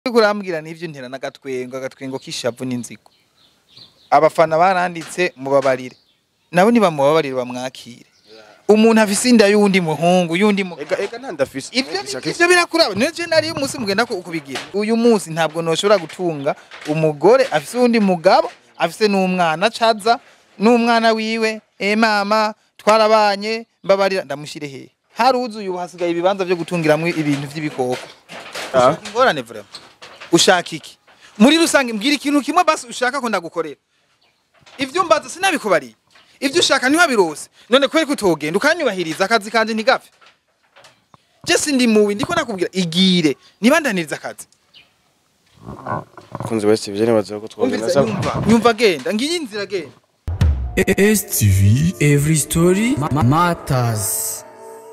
uriko urambwira n'ivyo ntera n'agatwengo agatwengo k'ishavu n'inzigo abafana baranditse mubabarire nabo nibamubabarire bamwakire umuntu afise inda y'uwundi muhungu y'undi mu ega ega ntandafise ivyo ivyo birakuraba niyo je nari umunsi mugenda ku- kubigira uyu munsi ntabwo noshobora gutunga umugore afise uwundi mugabo afise n'umwana caza n'umwana wiwe e mama twarabanye mbabarira ndamushire hehe haruzuye ubu hasigaye ibibanza vyo gutungiramwo ibintu vy'ibikoko Ah. ushaka ingorane vraiment ushaka iki muri rusange mbwira ikintu kimwe basi ushaka ko ndagukorera ivyo mbaza sinabikubariye ivyo ushaka niho birose none kweri ko utogenda ukanyubahiriza akazi kanje ntigapfe je sindi mubi ndiko nakubwira igire nibandaniriza akazi kunzi wese ivyo nibaza ko twogenda umviriza nyumva nyumva genda ngiyi inzira genda STV Every Story ma- Matters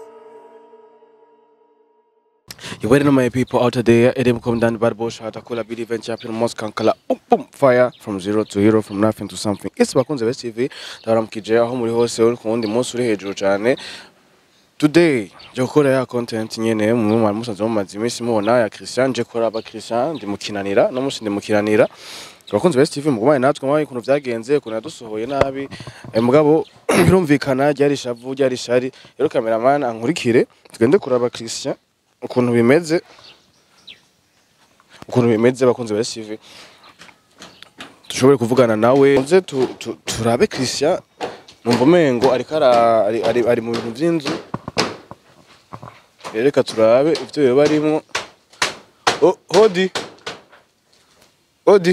You waiting on my people out there. Edem come down bad bush. Hata kula bidi venture up in Moscow. Kala um, boom fire from zero to hero from nothing to something. It's bakunze West TV. Ndabara mukije aho muri hose uri ku wundi munsi uri hejuru cyane. Today je gukora ya content nyene mu mwari musanze mu mazi iminsi mubona ya Christian je kora aba Christian ndi mukinanira no musi ndi mukinanira. Bakunze West TV mugumane natwe mwaye kuntu vyagenze kuntu yadusohoye nabi. Eh, mugabo birumvikana ryari shavu ryari shari. Rero cameraman ankurikire tugende kuraba Christian ukuntu bimeze ukuntu bimeze bakunze ba CV dushobore kuvugana nawe nze tu, tu, turabe Christian numva umengo ariko ara- ari, ari, ari mu bintu vy'inzu rero reka turabe ivyo yoba arimwo oh, hodi hodi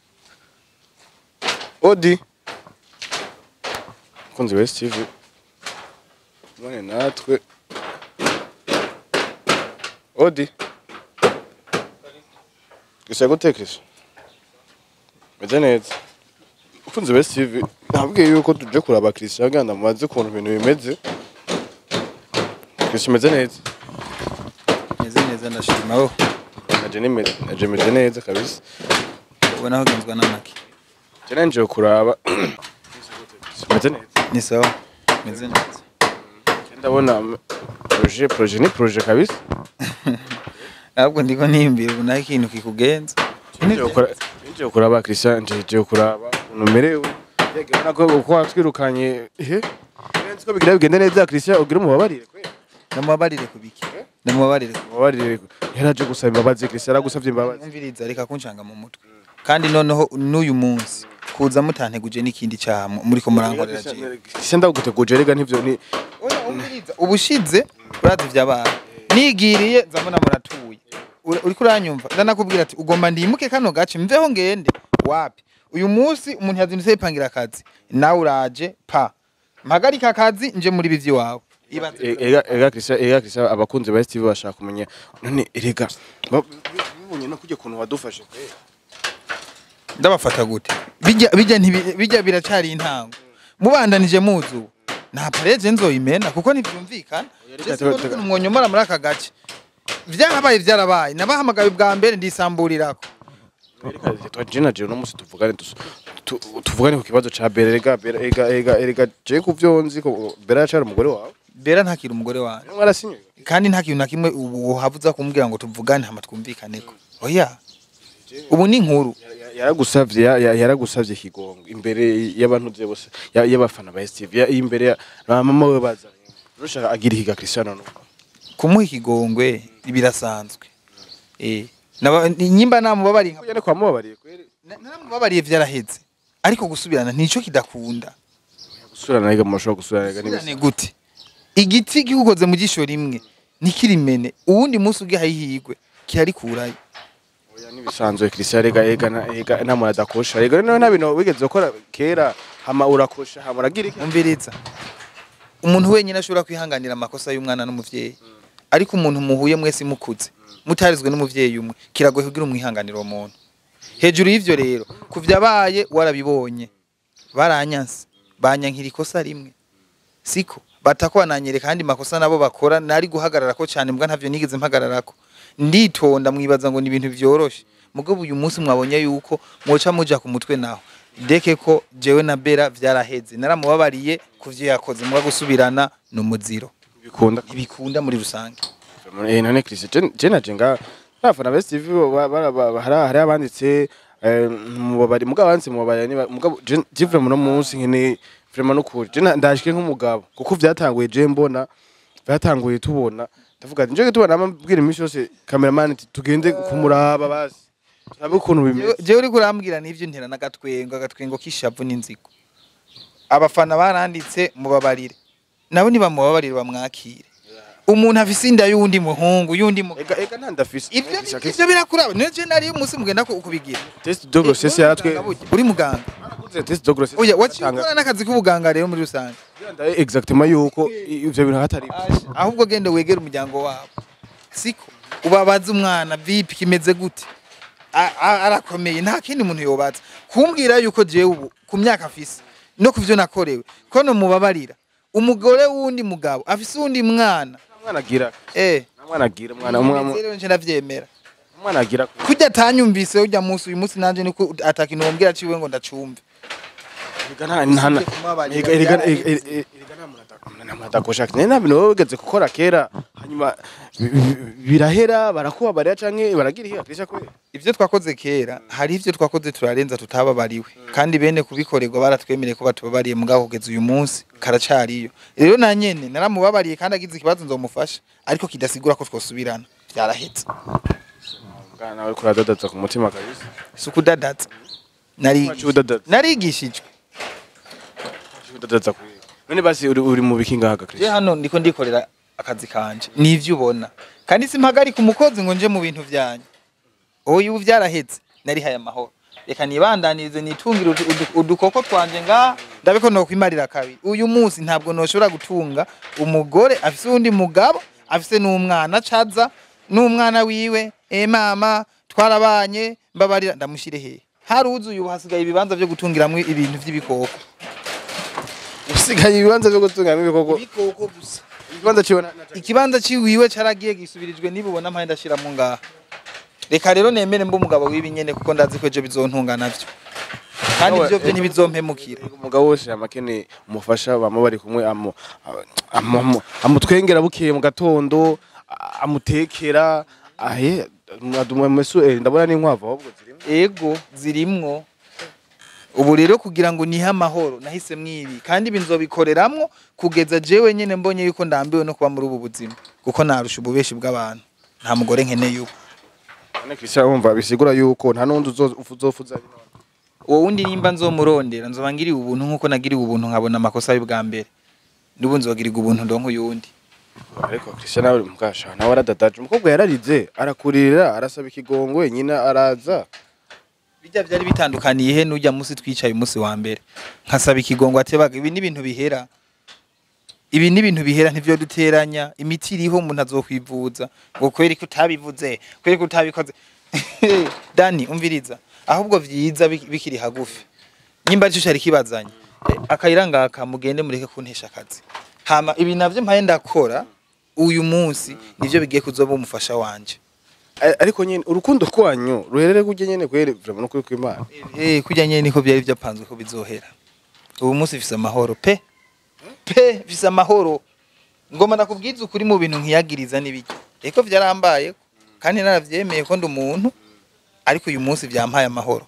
hodi bakunze ba TV mwane natwe Odi. Gisa gutekesha. Meze neza. Ukunze best TV. Nabwiye yuko tuje kuraba Christian ganda mubaze ukuntu ibintu bimeze. Christian meze neza. meze neza ndashima wowe Naje nimeze, naje meze neza kabisa. ubona aho genzwa n'amaki Je nje kuraba. Meze neza. ni sawa meze neza Ndabona projet projet ni projet kabisa. ahubwo ndiko nimbira ubu naho ikintu kikugenza Nje gukora nje kuraba Christian nje nje kuraba ukuntu merewe. Yego nako uko watwirukanye. Ehe. Nzi ko bigira bigende neza Christian ugira umubabarire kweli. ndamubabarire kubiki ndamubabarire ku- Mubabarire yaraje gusaba imbabazi Christian aragusavye imbabazi. umviriza reka kunshanga mu mutwe kandi noneho n'uyu munsi kuza mutanteguje n'ikindi cyaha mu- muriko murankorera jewe Christian ndaguteguje rega ntivyo ni oya umviriza ubushize urazi vyabaye nigiriye nzabona muratuye Ura- uriko uranyumva ndanakubwira ati ugomba ndimuke kano gace mveho ngende wapi uyu munsi umuntu yazindutse yipangira akazi nawe uraje pa mpagarika akazi nje muri bivi wawe Ibaze- E- ega ega Christian ega Christian abakunzi ba STV bashaka kumenya none rega ba- bibonye no kujya kuntu wadufashe kweli. ndabafata gute bijya bijya ntibi- bijya biracari intango mubandanije muzu nta pareje nzoyimena kuko ntivyumvikana reka Jesse tuba- ukuntu mwonyomora muri aka gace vyarabaye vyarabaye nabahamagaye bwa mbere ndisamburirako Reka twaje na je no musi tuvugane dus- tu- tuvugane ku kibazo ca Bere rega Bere ega ega ega je ku vyo nzi ko Bere acara umugore wawe. bera ntakiri umugore wanjye Niwe warasinye. kandi nta kintu na kimwe ubu havuza kumbwira ngo tuvugane hama twumvikaneko oya ubu ni inkuru Ya- yaragusavye ya- ya- yaragusavye kigongo imbere y'abantu ze bose ya- y'abafana ba STV ya- imbere ya ba mama we bazanye. Rushaka agira ikiga Cristiano no. kumuha ikigongwe birasanzwe eh naba nyimba namubabariye nka- Kujya kwa mubabariye kweli. na- naramubabariye vyaraheze ariko gusubirana nico kidakunda Gusura naga mashobora gusura naga Gusubirane gute igiti gikukoze mu jisho rimwe ntikirimene uwundi munsi ugiye ahihigwe kirarikurayo Oya nibisanzwe Christian rega ega na- ega nta muntu adakosha rega no nta bintu wigeze gukora kera hama urakosha hama uragira iki umviriza umuntu wenyine ashobora kwihanganira amakosa y'umwana n'umuvyeyi ariko umuntu muhuye mwese mukuze mutarizwe n'umuvyeyi umwe kiragoye kugira umwihanganira uwo muntu hejuru y'ivyo rero kuvyabaye warabibonye baranyanse banyankira ikosa rimwe siko batako bananyereka kandi makosa nabo bakora nari guhagararako cyane mbwa ntavyo nigeze mpagararako nditonda mwibaza ngo ni ibintu vyoroshe mugabo uyu munsi mwabonye yuko mwoca muja ku mutwe naho deke ko jewe na Bera vyaraheze naramubabariye kuvyo yakoze muga gusubirana no muziro bikunda ibikunda muri rusange eh none Christian je naje nga abafana ba STV bo ba- bara- ba- hari hari abanditse eh, mubabari mugabo banditse mubabari niba mugabo je je vraiment no munsi nkene vraiment no kuri je na- ndashike nk'umugabo kuko vyatanguye je mbona vyatanguye tubona ndavuga ati nje tubona amabwira iminsi yose cameraman ati tugende kumuraba basi turabe ukuntu bimeze jewe uriko urambwira n'ivyo ntera n'agatwengo agatwengo k'ishavu n'inzigo abafana baranditse mubabarire nabo nibamubabarire bamwakire umuntu afise inda y'uwundi muhungu y'undi mu ega ega ntandafise ivyo ivyo birakuraba niyo je nari umunsi mugenda ku- kubigira test de grossesse yaratwe uri muganga Barakoze test de grossesse oya waciye batanga- ukora n'akazi k'ubuganga rero muri rusange Ndaye exactement yuko i- ivyo bintu hatari ahubwo genda wegere umuryango wabo siko ubabaza umwana vipi kimeze gute A- a- arakomeye nta kindi muntu yobaza kumbwira yuko jewe ubu ku myaka afise no ku vyo nakorewe ko no mubabarira umugore w'undi mugabo afise uwundi mwana umwana agira eh umwana agira umwana umwana rero nje ndavyemera umwana agira kurya atanyumvise urya munsi uyu munsi nanje niko atakintu wombwira ciwe ngo ndacumve Erega nta nta nta- Kumabarira erega- erega- byaraheze. erega- erega- erega nta muntu ata- nta muntu atakoshaka nari nta bintu baba bigeze gukora kera hanyuma bi- bi- birahera barakubabarira canke baragira ihe akrisha kwe ivyo twakoze kera hari ivyo twakoze turarenza tutababariwe kandi bene kubikorerwa baratwemereye ko batubabariye mugabo kugeza uyu munsi karacariyo rero na nyene naramubabariye kandi agize ikibazo nzomufasha ariko kidasigura ko twosubirana vyarahetse mwana nawe kuradadaza ku mutima kabisa si ukudadaza Wacu Narigi- udadaza narigishijwe wacu udadaza kwe none basi uri uri mu biki ngaha je Christian hano ndiko ndikorera akazi kanje nivyo ubona kandi simpagarika umukozi ngo nje mu bintu vyanyu oya ubu vyarahetse narihaye amahoro reka nibandanirize nitungire udu- udu- udukoko twanje ngaha ndabe ko nokwimarira kabiri uyu munsi ntabwo noshobora gutunga umugore afise uwundi mugabo afise n'umwana caza n'umwana wiwe e mama twarabanye mbabarira ndamushire hehe haruzuye ubu hasigaye ibibanza vyo gutungiramwo ibintu vy'ibikoko usigaye ibibanza byo gutunganya ibikoko ibikoko gusa ikibanza ciwe na- na- ikibanza ciwiwe caragiye gisubirijwe nibubona mpaye ndashiramo ngaha reka rero nemere mba umugabo w'ibi nyene kuko ndazi ko ejo bizontunga navyo kandi Nawe- ivyo vyo ntibizompemukira umugabo wese amakene umufasha bama bari kumwe amu- amu- amu- amutwengera bukeye mu gatondo a- amutekera ahe mesu ndabona n'inkwavu ahubwo zirimo ego zirimwo ubu rero kugira ngo nihe amahoro nahisemwo ibi kandi ibi nzobikoreramwo kugeza jewe nyene mbonye yuko ndambiwe no kuba muri ubu buzima kuko narusha ububeshi bw'abantu nta mugore nkeneye ubu none Christian wumva bisigura yuko nta n'undi uzo- uzofuza ari none. uwo wundi nimba nzomurondera nzoba ngiriwe ubuntu nk'uko nagiriwe ubuntu nkabona amakosa y'ubwa mbere n'ubu nzogirirwa ubuntu ndonka uyundi ariko Christian nawe mukasha nawe aradadaje umukobwa yararize arakurira arasaba ikigongwe nyina araza bijya byari bitandukaniye he n'ujya munsi twicaye umunsi wa mbere nkasaba ikigongo atebaga ibi ni ibintu bihera ibi ni ibintu bihera ntivyo duteranya imiti iriho umuntu azokwivuza ngo kweri ko utabivuze kweri ko utabikoze dani umviriza ahubwo vyiza bik- bikiri hagufi nyimba cyo cyari kibazanye Eh, akayira ngaka mugende mureke kuntesha akazi hama ibi navyo mpaye ndakora uyu munsi nivyo bigiye kuzoba umufasha wanje A- ariko nyene urukundo rwanyu ruherere kujye nyene kwere vraiment no kuri kw'Imana Eh, kurya nyene niko byari byapanzwe ko bizohera ubu munsi bifise amahoro pe pe bifise amahoro ngoma nakubwiza ukuri mu bintu nkiyagiriza n'ibiki eko vyarambaye kandi naravyemeye ko ndi umuntu ariko uyu munsi vyampaye amahoro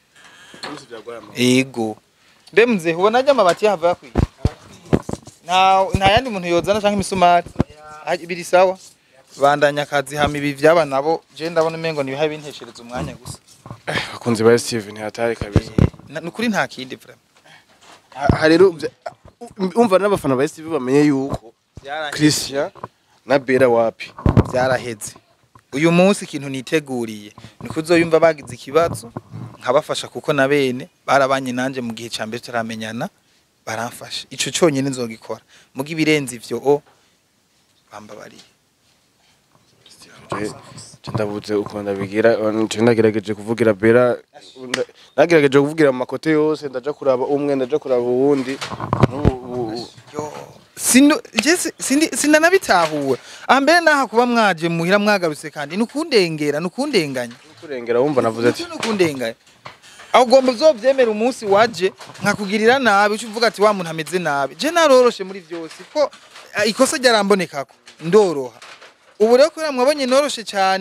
ego mbe mze ubona ajya amabati yahava yakwiye nta nta yandi muntu yozana canke imisumari Ah, biri sawa bandanya akazi hama ibi vyaba nabo je ndabona umengo nibihaye binteshereza umwanya gusa bakunzi ba Steven hatari kabisa Na- nukuri nta kindi vraiment Ha- rero vya- umva n'abafana ba STV bamenye yuko Vyaraheze. Christian na Bera wapi byaraheze uyu munsi ikintu niteguriye ni kuzoyumva bagize ikibazo nkabafasha kuko na bene barabanye nanje mu gihe cya mbere turamenyana baramfasha ico cyonyine nzogikora muga ibirenze ivyo o bambabariye Je- je ndabuze uko ndabigira je ndagerageje kuvugira Bera nda- nagerageje kuvugira mu makote yose ndaja kuraba umwe ndaja kuraba uwundi n'ubu- ubu- Yo, sino je si- sindi sinanabitahura aha mbere naha kuba mwaje muhira mwagarutse kandi nukundengera nukundenganya kurengera wumva navuze ati nukundenganya aho ugomba uzovyemera umunsi waje nkakugirira nabi uca uvuga ati wa muntu ameze nabi je naroroshe muri vyose ko eh, ikosa ryarambonekako ndoroha ubu rero kubera mwabonye noroshe cyane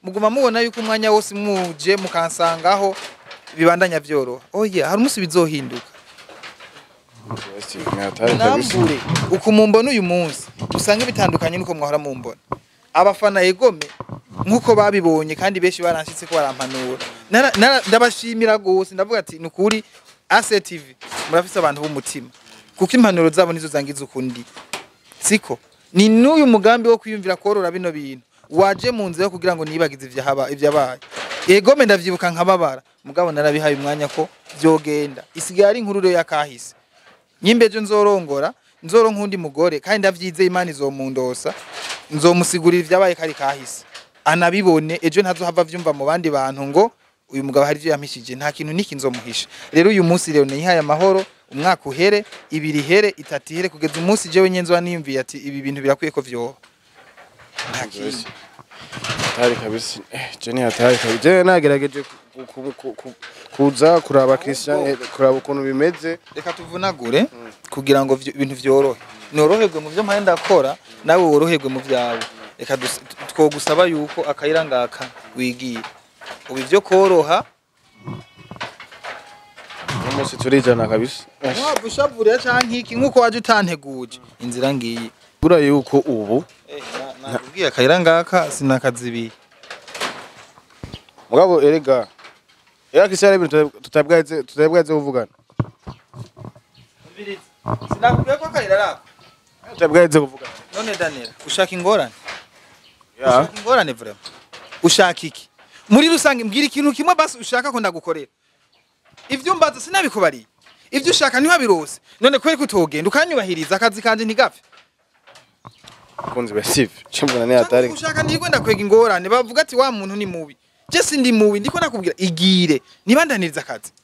muguma mubona yuko umwanya wose muje mukansangaho bibandanya vyoroha oya hari umunsi bizohinduka West TV ni hatari kabisa nambure uku mumbona uyu munsi usanga bitandukanye nuko mwahora mumbona abafana yegome nkuko babibonye kandi benshi baranshitse ko barampanura Nara- nara- ndabashimira gose ndavuga ati ni ukuri ACTV murafise abantu b'umutima kuko impanuro zabo nizo zangiza ukundi siko ni n'uyu mugambi wo kwiyumvira korora bino bintu waje mu nzira yo kugira ngo nibagize ivyahaba ivyabaye egome ndavyibuka nkababara mugabo narabihaye umwanya ko vyogenda isigaye ari inkuru rero yakahise nyimbejo nzorongora nzoronka undi mugore kandi ndavyizeye imana izomundosa nzomusigurira ivyabaye kari kahise anabibone ejo ntazohava vyumva mu bandi bantu ngo uyu mugabo hari ivyo yampishije nta kintu niki nzomuhisha rero uyu munsi rero nihaye amahoro umwaka uhere ibiri ihere itatu ihere kugeza umunsi jewe nye nzoba niyumviye ati ibi bintu birakwiye ko vyoba nta kindi hatari kabisa eh je ni hatari kabisa je nagerageje ku- ku- ku- ku- kuza kuraba Christian eh, kuraba ukuntu bimeze reka tuvunagure kugira ngo vyo- ibintu vyorohe noroherwe mu vyo mpaye ndakora nawe woroherwe mu vyawe reka dus- t- twogusaba yuko akayira ngaka wigiye ubu ivyo koroha uno munsi turijana kabisa Eh, waba ushavurira canke iki nk'uko waje utanteguje inzira ngiyi bura yuko ubu nakubwiye akayira ngaka sinakazibiye mugabo erega era Christian ibintu tutabwaze tutabwaze kuvugana sinakubwiye ko akayira arako tutabwaze kuvugana none danira ushaka ingorane ya ushaka ingorane vrema ushaka iki muri rusange mbwira ikintu kimwe basi ushaka ko ndagukorera ivyo mbaza sinabikubariye ivyo ushaka niho birose none kweri ko utogenda ukanyubahiriza akazi kanje ntigapfe kunzi be Steve chimbona ni hatari Canke ushaka ntigwe ndakwega ingorane bavuga ati wa muntu ni mubi je sindi mubi ndiko nakubwira igire nibandaniriza akazi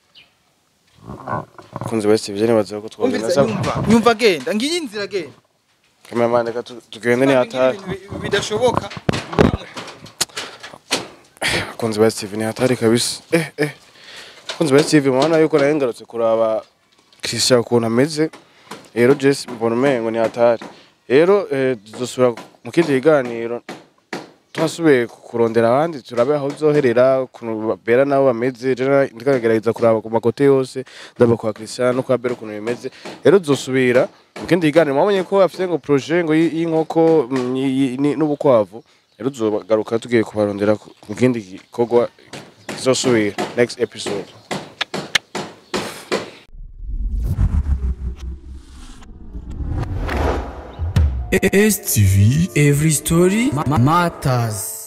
kunzi be Steve je nibaza ko twogenda umviriza nyumva nyumva genda ngiyi inzira genda cameraman reka tu- tugende ni hatari Ibintu bi- bidashoboka kunzi be Steve ni hatari kabisa eh eh kunzi be Steve mwana yuko naye ngarutse kuraba Christian ukuntu ameze rero Jesse mbona umengo ni hatari rero eh, tuzosubira mu kindi kiganiro twasubiye kurondera abandi turabe aho uzoherera ukuntu bera nabo bameze rero ndikagerageza kuraba ku makote yose ndaba kwa Christian no kwa Bera ukuntu bimeze rero tuzosubira mu kindi kiganiro mwabonye ko afite ngo projet ngo y- y'inkoko mm, y- y- ni- n'ubukwavu rero tuzogaruka tugiye kubarondera ku- mu kindi gikorwa kizosubira next episode STV Every Story ma- Matters